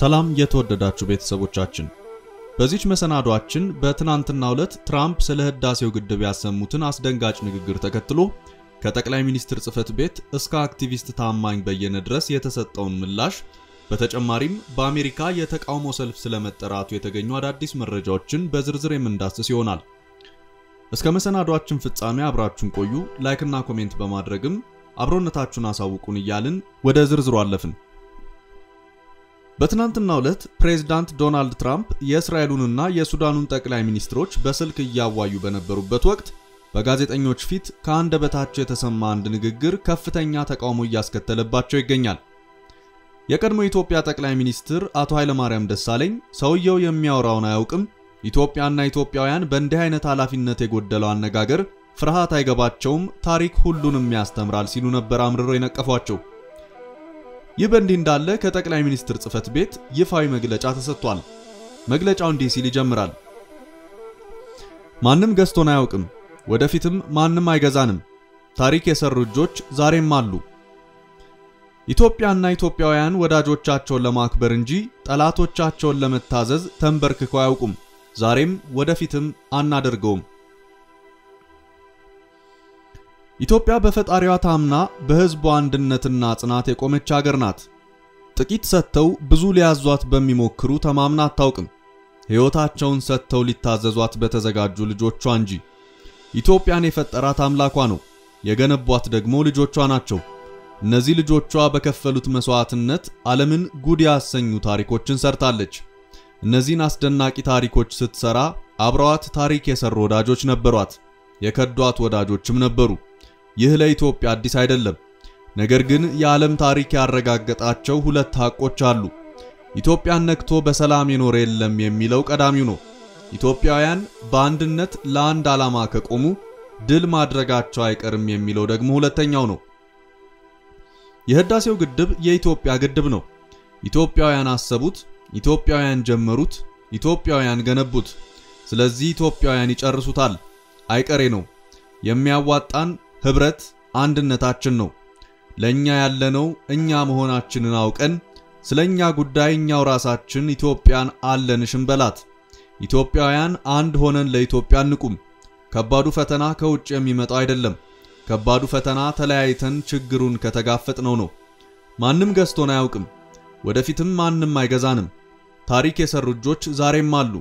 ሰላም የተወደዳችሁ ቤተሰቦቻችን፣ በዚች መሰናዷችን በትናንትናው ዕለት ትራምፕ ስለ ህዳሴው ግድብ ያሰሙትን አስደንጋጭ ንግግር ተከትሎ ከጠቅላይ ሚኒስትር ጽህፈት ቤት እስከ አክቲቪስት ታማኝ በየነ ድረስ የተሰጠውን ምላሽ፣ በተጨማሪም በአሜሪካ የተቃውሞ ሰልፍ ስለመጠራቱ የተገኙ አዳዲስ መረጃዎችን በዝርዝር የምንዳስስ ይሆናል። እስከ መሰናዷችን ፍጻሜ አብራችሁን ቆዩ። ላይክና ኮሜንት በማድረግም አብሮነታችሁን አሳውቁን እያልን ወደ ዝርዝሩ አለፍን። በትናንትናው ዕለት ፕሬዝዳንት ዶናልድ ትራምፕ የእስራኤሉንና የሱዳኑን ጠቅላይ ሚኒስትሮች በስልክ እያዋዩ በነበሩበት ወቅት በጋዜጠኞች ፊት ከአንደበታቸው የተሰማ አንድ ንግግር ከፍተኛ ተቃውሞ እያስከተለባቸው ይገኛል። የቀድሞ የኢትዮጵያ ጠቅላይ ሚኒስትር አቶ ኃይለማርያም ደሳለኝ ሰውየው የሚያወራውን አያውቅም፣ ኢትዮጵያና ኢትዮጵያውያን በእንዲህ አይነት ኃላፊነት የጎደለው አነጋገር ፍርሃት አይገባቸውም፣ ታሪክ ሁሉንም ያስተምራል ሲሉ ነበር አምርረው የነቀፏቸው። ይህ በእንዲህ እንዳለ ከጠቅላይ ሚኒስትር ጽህፈት ቤት ይፋዊ መግለጫ ተሰጥቷል። መግለጫው እንዲህ ሲል ይጀምራል። ማንም ገዝቶን አያውቅም፣ ወደፊትም ማንም አይገዛንም። ታሪክ የሰሩ እጆች ዛሬም አሉ። ኢትዮጵያና ኢትዮጵያውያን ወዳጆቻቸውን ለማክበር እንጂ ጠላቶቻቸውን ለመታዘዝ ተንበርክከው አያውቁም። ዛሬም ወደፊትም አናደርገውም። ኢትዮጵያ በፈጣሪዋ ታምና በሕዝቧ አንድነትና ጽናት የቆመች ሀገር ናት። ጥቂት ሰጥተው ብዙ ሊያዟት በሚሞክሩ ተማምና አታውቅም። ሕይወታቸውን ሰጥተው ሊታዘዟት በተዘጋጁ ልጆቿ እንጂ። ኢትዮጵያን የፈጠራት አምላኳ ነው፣ የገነቧት ደግሞ ልጆቿ ናቸው። እነዚህ ልጆቿ በከፈሉት መስዋዕትነት ዓለምን ጉድ ያሰኙ ታሪኮችን ሰርታለች። እነዚህን አስደናቂ ታሪኮች ስትሰራ አብረዋት ታሪክ የሰሩ ወዳጆች ነበሯት፣ የከዷት ወዳጆችም ነበሩ። ይህ ለኢትዮጵያ አዲስ አይደለም። ነገር ግን የዓለም ታሪክ ያረጋገጣቸው ሁለት ሐቆች አሉ። ኢትዮጵያን ነክቶ በሰላም የኖረ የለም የሚለው ቀዳሚው ነው። ኢትዮጵያውያን በአንድነት ለአንድ ዓላማ ከቆሙ ድል ማድረጋቸው አይቀርም የሚለው ደግሞ ሁለተኛው ነው። የህዳሴው ግድብ የኢትዮጵያ ግድብ ነው። ኢትዮጵያውያን አሰቡት፣ ኢትዮጵያውያን ጀመሩት፣ ኢትዮጵያውያን ገነቡት። ስለዚህ ኢትዮጵያውያን ይጨርሱታል። አይቀሬ ነው። የሚያዋጣን ህብረት አንድነታችን ነው። ለኛ ያለነው እኛ መሆናችንን አውቀን ስለኛ ጉዳይ እኛው ራሳችን ኢትዮጵያን አለንሽን በላት። ኢትዮጵያውያን አንድ ሆነን ለኢትዮጵያ እንቁም። ከባዱ ፈተና ከውጭ የሚመጣው አይደለም። ከባዱ ፈተና ተለያይተን ችግሩን ከተጋፈጥነው ነው። ማንም ገዝቶን አያውቅም፣ ወደፊትም ማንም አይገዛንም። ታሪክ የሰሩ እጆች ዛሬም አሉ።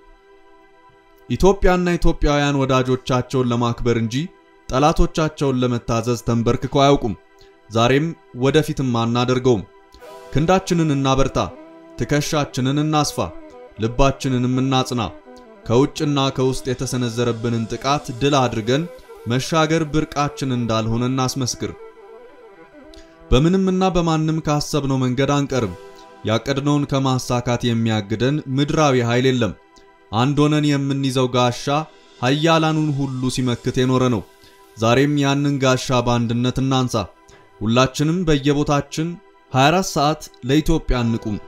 ኢትዮጵያና ኢትዮጵያውያን ወዳጆቻቸውን ለማክበር እንጂ ጠላቶቻቸውን ለመታዘዝ ተንበርክከው አያውቁም። ዛሬም ወደፊትም አናደርገውም። ክንዳችንን እናበርታ፣ ትከሻችንን እናስፋ፣ ልባችንንም እናጽና። ከውጭና ከውስጥ የተሰነዘረብንን ጥቃት ድል አድርገን መሻገር ብርቃችን እንዳልሆነ እናስመስክር። በምንምና በማንም ካሰብነው መንገድ አንቀርም። ያቀድነውን ከማሳካት የሚያግደን ምድራዊ ኃይል የለም። አንድ ሆነን የምንይዘው ጋሻ ኃያላኑን ሁሉ ሲመክት የኖረ ነው። ዛሬም ያንን ጋሻ በአንድነት እናንሳ። ሁላችንም በየቦታችን 24 ሰዓት ለኢትዮጵያ እንቁም።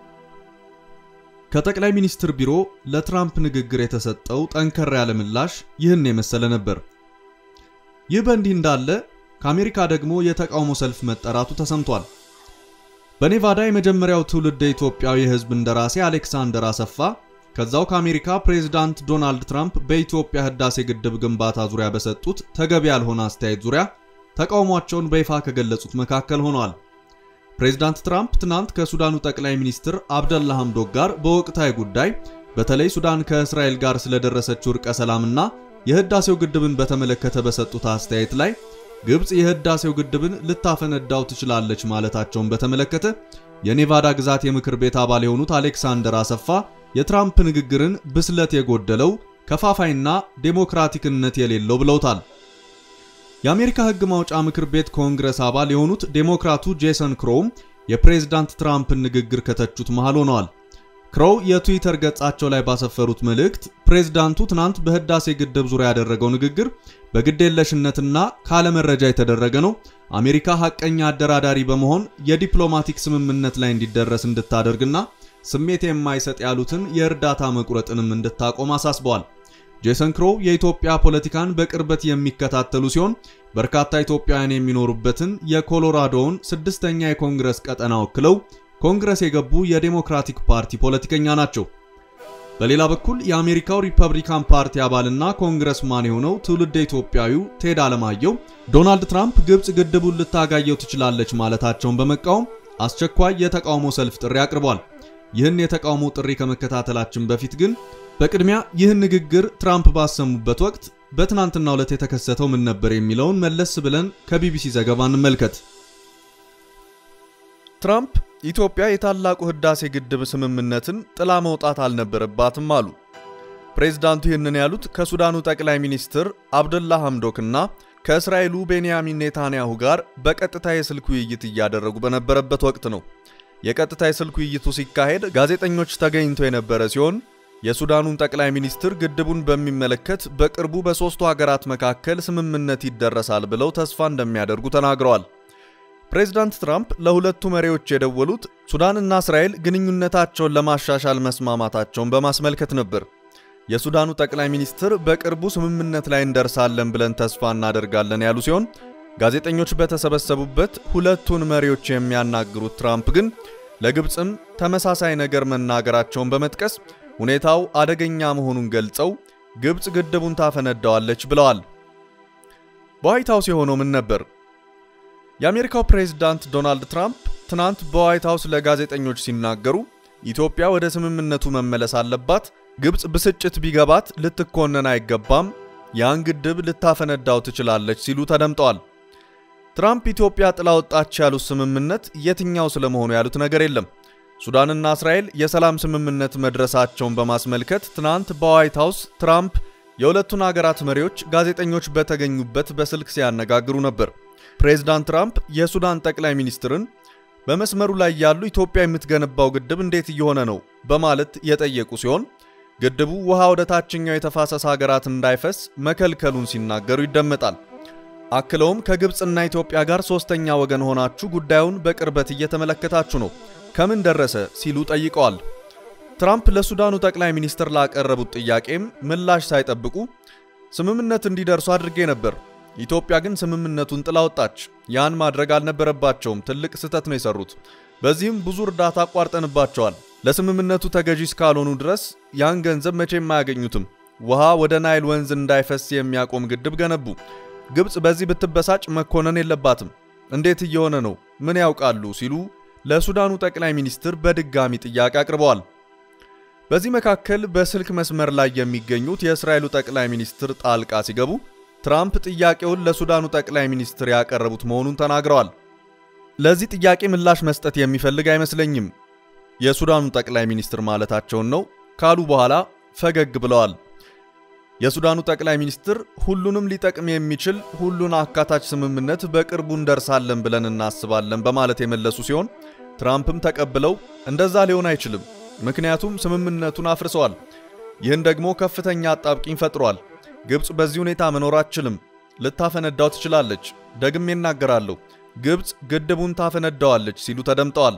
ከጠቅላይ ሚኒስትር ቢሮ ለትራምፕ ንግግር የተሰጠው ጠንከር ያለ ምላሽ ይህን የመሰለ ነበር። ይህ በእንዲህ እንዳለ ከአሜሪካ ደግሞ የተቃውሞ ሰልፍ መጠራቱ ተሰምቷል። በኔቫዳ የመጀመሪያው ትውልድ ኢትዮጵያዊ የሕዝብ እንደራሴ አሌክሳንደር አሰፋ ከዛው ከአሜሪካ ፕሬዝዳንት ዶናልድ ትራምፕ በኢትዮጵያ ህዳሴ ግድብ ግንባታ ዙሪያ በሰጡት ተገቢ ያልሆነ አስተያየት ዙሪያ ተቃውሟቸውን በይፋ ከገለጹት መካከል ሆነዋል። ፕሬዝዳንት ትራምፕ ትናንት ከሱዳኑ ጠቅላይ ሚኒስትር አብደላ ሐምዶክ ጋር በወቅታዊ ጉዳይ በተለይ ሱዳን ከእስራኤል ጋር ስለደረሰችው እርቀ ሰላምና የህዳሴው ግድብን በተመለከተ በሰጡት አስተያየት ላይ ግብፅ የህዳሴው ግድብን ልታፈነዳው ትችላለች ማለታቸውን በተመለከተ የኔቫዳ ግዛት የምክር ቤት አባል የሆኑት አሌክሳንደር አሰፋ የትራምፕ ንግግርን ብስለት የጎደለው ከፋፋይና ዴሞክራቲክነት የሌለው ብለውታል። የአሜሪካ ህግ ማውጫ ምክር ቤት ኮንግረስ አባል የሆኑት ዴሞክራቱ ጄሰን ክሮውም የፕሬዝዳንት ትራምፕን ንግግር ከተቹት መሃል ሆነዋል። ክሮው የትዊተር ገጻቸው ላይ ባሰፈሩት መልእክት ፕሬዝዳንቱ ትናንት በህዳሴ ግድብ ዙሪያ ያደረገው ንግግር በግዴለሽነትና ካለመረጃ የተደረገ ነው። አሜሪካ ሐቀኛ አደራዳሪ በመሆን የዲፕሎማቲክ ስምምነት ላይ እንዲደረስ እንድታደርግና ስሜት የማይሰጥ ያሉትን የእርዳታ መቁረጥንም እንድታቆም አሳስበዋል። ጄሰን ክሮው የኢትዮጵያ ፖለቲካን በቅርበት የሚከታተሉ ሲሆን በርካታ ኢትዮጵያውያን የሚኖሩበትን የኮሎራዶውን ስድስተኛ የኮንግረስ ቀጠና ወክለው ኮንግረስ የገቡ የዴሞክራቲክ ፓርቲ ፖለቲከኛ ናቸው። በሌላ በኩል የአሜሪካው ሪፐብሊካን ፓርቲ አባልና ኮንግረስማን የሆነው ትውልደ ኢትዮጵያዊው ቴድ አለማየሁ ዶናልድ ትራምፕ ግብፅ ግድቡን ልታጋየው ትችላለች ማለታቸውን በመቃወም አስቸኳይ የተቃውሞ ሰልፍ ጥሪ አቅርቧል። ይህን የተቃውሞ ጥሪ ከመከታተላችን በፊት ግን በቅድሚያ ይህን ንግግር ትራምፕ ባሰሙበት ወቅት በትናንትናው ዕለት የተከሰተው ምን ነበር የሚለውን መለስ ብለን ከቢቢሲ ዘገባ እንመልከት። ትራምፕ ኢትዮጵያ የታላቁ ህዳሴ ግድብ ስምምነትን ጥላ መውጣት አልነበረባትም አሉ። ፕሬዝዳንቱ ይህንን ያሉት ከሱዳኑ ጠቅላይ ሚኒስትር አብደላ ሐምዶክና ከእስራኤሉ ቤንያሚን ኔታንያሁ ጋር በቀጥታ የስልክ ውይይት እያደረጉ በነበረበት ወቅት ነው። የቀጥታ የስልክ ውይይቱ ሲካሄድ ጋዜጠኞች ተገኝተው የነበረ ሲሆን የሱዳኑን ጠቅላይ ሚኒስትር ግድቡን በሚመለከት በቅርቡ በሦስቱ ሀገራት መካከል ስምምነት ይደረሳል ብለው ተስፋ እንደሚያደርጉ ተናግረዋል። ፕሬዝዳንት ትራምፕ ለሁለቱ መሪዎች የደወሉት ሱዳንና እስራኤል ግንኙነታቸውን ለማሻሻል መስማማታቸውን በማስመልከት ነበር። የሱዳኑ ጠቅላይ ሚኒስትር በቅርቡ ስምምነት ላይ እንደርሳለን ብለን ተስፋ እናደርጋለን ያሉ ሲሆን ጋዜጠኞች በተሰበሰቡበት ሁለቱን መሪዎች የሚያናግሩት ትራምፕ ግን ለግብፅም ተመሳሳይ ነገር መናገራቸውን በመጥቀስ ሁኔታው አደገኛ መሆኑን ገልጸው ግብፅ ግድቡን ታፈነዳዋለች ብለዋል። በዋይት ሃውስ የሆነው ምን ነበር? የአሜሪካው ፕሬዝዳንት ዶናልድ ትራምፕ ትናንት በዋይት ሃውስ ለጋዜጠኞች ሲናገሩ ኢትዮጵያ ወደ ስምምነቱ መመለስ አለባት፣ ግብፅ ብስጭት ቢገባት ልትኮነን አይገባም፣ ያን ግድብ ልታፈነዳው ትችላለች ሲሉ ተደምጠዋል። ትራምፕ ኢትዮጵያ ጥላ ወጣች ያሉት ስምምነት የትኛው ስለመሆኑ ያሉት ነገር የለም። ሱዳንና እስራኤል የሰላም ስምምነት መድረሳቸውን በማስመልከት ትናንት በዋይት ሃውስ ትራምፕ የሁለቱን አገራት መሪዎች ጋዜጠኞች በተገኙበት በስልክ ሲያነጋግሩ ነበር። ፕሬዝዳንት ትራምፕ የሱዳን ጠቅላይ ሚኒስትርን በመስመሩ ላይ ያሉ ኢትዮጵያ የምትገነባው ግድብ እንዴት እየሆነ ነው በማለት የጠየቁ ሲሆን ግድቡ ውሃ ወደ ታችኛው የተፋሰስ ሀገራት እንዳይፈስ መከልከሉን ሲናገሩ ይደመጣል። አክለውም ከግብፅና ኢትዮጵያ ጋር ሶስተኛ ወገን ሆናችሁ ጉዳዩን በቅርበት እየተመለከታችሁ ነው ከምን ደረሰ ሲሉ ጠይቀዋል። ትራምፕ ለሱዳኑ ጠቅላይ ሚኒስትር ላቀረቡት ጥያቄም ምላሽ ሳይጠብቁ ስምምነት እንዲደርሱ አድርጌ ነበር፣ ኢትዮጵያ ግን ስምምነቱን ጥላ ወጣች። ያን ማድረግ አልነበረባቸውም። ትልቅ ስህተት ነው የሰሩት። በዚህም ብዙ እርዳታ አቋርጠንባቸዋል። ለስምምነቱ ተገዢ እስካልሆኑ ድረስ ያን ገንዘብ መቼም አያገኙትም። ውሃ ወደ ናይል ወንዝ እንዳይፈስ የሚያቆም ግድብ ገነቡ። ግብፅ በዚህ ብትበሳጭ መኮነን የለባትም። እንዴት እየሆነ ነው? ምን ያውቃሉ? ሲሉ ለሱዳኑ ጠቅላይ ሚኒስትር በድጋሚ ጥያቄ አቅርበዋል። በዚህ መካከል በስልክ መስመር ላይ የሚገኙት የእስራኤሉ ጠቅላይ ሚኒስትር ጣልቃ ሲገቡ ትራምፕ ጥያቄውን ለሱዳኑ ጠቅላይ ሚኒስትር ያቀረቡት መሆኑን ተናግረዋል። ለዚህ ጥያቄ ምላሽ መስጠት የሚፈልግ አይመስለኝም፣ የሱዳኑ ጠቅላይ ሚኒስትር ማለታቸውን ነው ካሉ በኋላ ፈገግ ብለዋል። የሱዳኑ ጠቅላይ ሚኒስትር ሁሉንም ሊጠቅም የሚችል ሁሉን አካታች ስምምነት በቅርቡ እንደርሳለን ብለን እናስባለን በማለት የመለሱ ሲሆን ትራምፕም ተቀብለው እንደዛ ሊሆን አይችልም፣ ምክንያቱም ስምምነቱን አፍርሰዋል። ይህን ደግሞ ከፍተኛ አጣብቂኝ ፈጥሯል። ግብፅ በዚህ ሁኔታ መኖር አትችልም፣ ልታፈነዳው ትችላለች። ደግሜ እናገራለሁ፣ ግብፅ ግድቡን ታፈነዳዋለች ሲሉ ተደምጠዋል።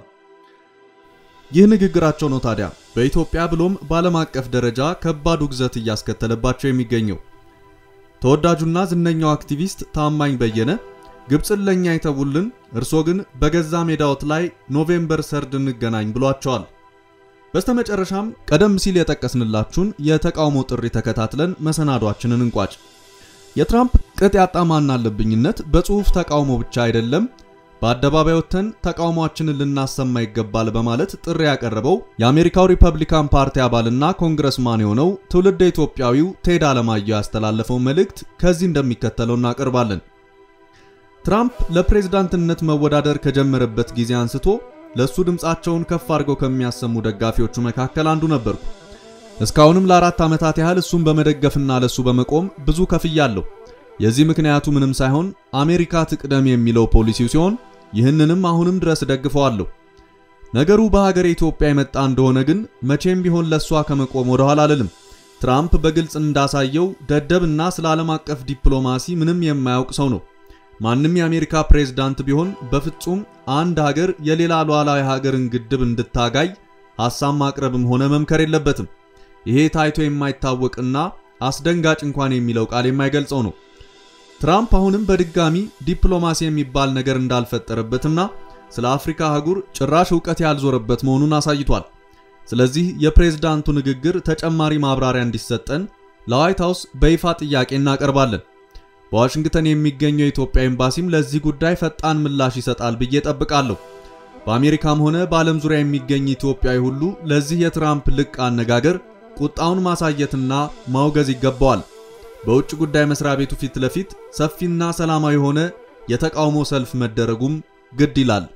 ይህ ንግግራቸው ነው ታዲያ በኢትዮጵያ ብሎም በዓለም አቀፍ ደረጃ ከባድ ውግዘት እያስከተለባቸው የሚገኘው። ተወዳጁና ዝነኛው አክቲቪስት ታማኝ በየነ ግብፅን ለኛ ይተውልን፣ እርሶ ግን በገዛ ሜዳዎት ላይ ኖቬምበር ሰርድ እንገናኝ ብሏቸዋል። በስተመጨረሻም ቀደም ሲል የጠቀስንላችሁን የተቃውሞ ጥሪ ተከታትለን መሰናዷችንን እንቋጭ። የትራምፕ ቅጥ ያጣ ማናለብኝነት በጽሑፍ ተቃውሞ ብቻ አይደለም በአደባባይ ወጥተን ተቃውሟችንን ልናሰማ ይገባል በማለት ጥሪ ያቀረበው የአሜሪካው ሪፐብሊካን ፓርቲ አባልና ኮንግረስማን የሆነው ትውልደ ኢትዮጵያዊው ቴድ አለማየሁ ያስተላለፈው መልእክት ከዚህ እንደሚከተለው እናቀርባለን። ትራምፕ ለፕሬዝዳንትነት መወዳደር ከጀመረበት ጊዜ አንስቶ ለሱ ድምፃቸውን ከፍ አድርገው ከሚያሰሙ ደጋፊዎቹ መካከል አንዱ ነበርኩ። እስካሁንም ለአራት ዓመታት ያህል እሱን በመደገፍና ለሱ በመቆም ብዙ ከፍያለሁ። የዚህ ምክንያቱ ምንም ሳይሆን አሜሪካ ትቅደም የሚለው ፖሊሲው ሲሆን ይህንንም አሁንም ድረስ ደግፈዋለሁ። ነገሩ በሀገር ኢትዮጵያ የመጣ እንደሆነ ግን መቼም ቢሆን ለሷ ከመቆም ወደ ኋላ አልልም። ትራምፕ በግልጽ እንዳሳየው ደደብና ስለ ዓለም አቀፍ ዲፕሎማሲ ምንም የማያውቅ ሰው ነው። ማንም የአሜሪካ ፕሬዝዳንት ቢሆን በፍጹም አንድ ሀገር የሌላ ሉዓላዊ ሀገርን ግድብ እንድታጋይ ሐሳብ ማቅረብም ሆነ መምከር የለበትም። ይሄ ታይቶ የማይታወቅና አስደንጋጭ እንኳን የሚለው ቃል የማይገልጸው ነው። ትራምፕ አሁንም በድጋሚ ዲፕሎማሲ የሚባል ነገር እንዳልፈጠረበትና ስለ አፍሪካ አህጉር ጭራሽ ዕውቀት ያልዞረበት መሆኑን አሳይቷል። ስለዚህ የፕሬዝዳንቱ ንግግር ተጨማሪ ማብራሪያ እንዲሰጠን ለዋይት ሃውስ በይፋ ጥያቄ እናቀርባለን። በዋሽንግተን የሚገኘው የኢትዮጵያ ኤምባሲም ለዚህ ጉዳይ ፈጣን ምላሽ ይሰጣል ብዬ ጠብቃለሁ። በአሜሪካም ሆነ በዓለም ዙሪያ የሚገኝ ኢትዮጵያዊ ሁሉ ለዚህ የትራምፕ ልቅ አነጋገር ቁጣውን ማሳየትና ማውገዝ ይገባዋል። በውጭ ጉዳይ መስሪያ ቤቱ ፊት ለፊት ሰፊና ሰላማዊ የሆነ የተቃውሞ ሰልፍ መደረጉም ግድ ይላል።